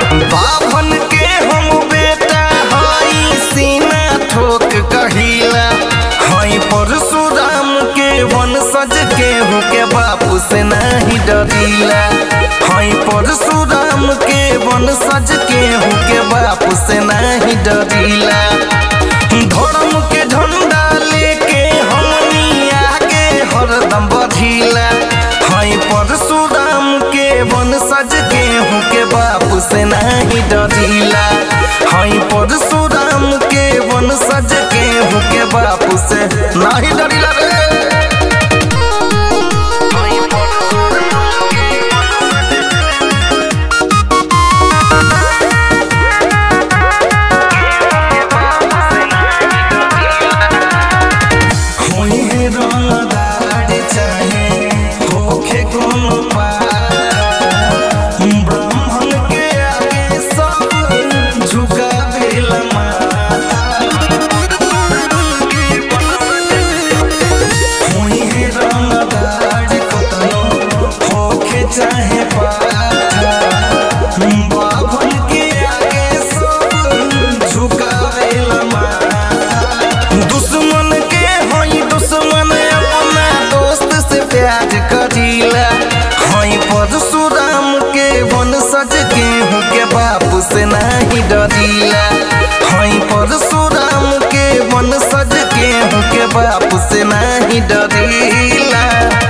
बाभन के हम बेटा हई सीना ठोक कहिला हई परशुराम के वंशज केहू के बापू से नहीं डरिला हई परशुराम के वंशज केहू के बापू से नहीं डरिला धर्म के झंडा लेके हमनी आगे हरदम बढ़िला हई परशुराम के वंशज केहू के बापू से नहीं डरिला हई परशुराम के वंशज केहू के बापू से नहीं डरिला रे होई है रंगदार चाहे होखे कोनो पार ब्राह्मण के आगे सब झुकावेला माथा होई है रंगदार कतनो होखे चाहे पार बाभन के आगे सब झुकावेला माथा दुश्मन के हई दुश्मन अपना दोस्त से प्यार करीला हई परशुराम के वंशज केहू के बापू से नहीं डरीला हई परशुराम के वंशज केहू के बापू से नहीं डरीला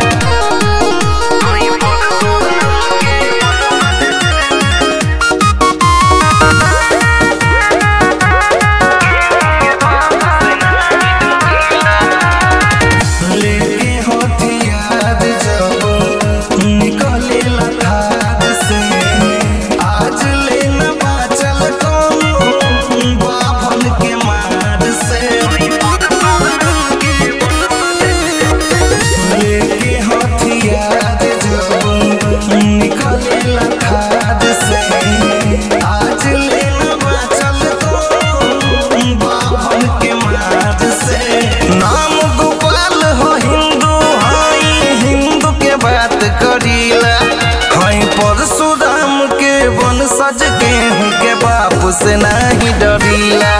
लेके हथियार जब निकले लखार से आज ले न बाचल कोनो बाभन के मार से लेके हथियार जब निकले लखार से आज ले न बाचल कोनो बाभन के मार से नाम गोपाल हो हिंदू हई हिंदू के बात करीला हई परशुराम के वंशज केहू के बाप से नहीं डरीला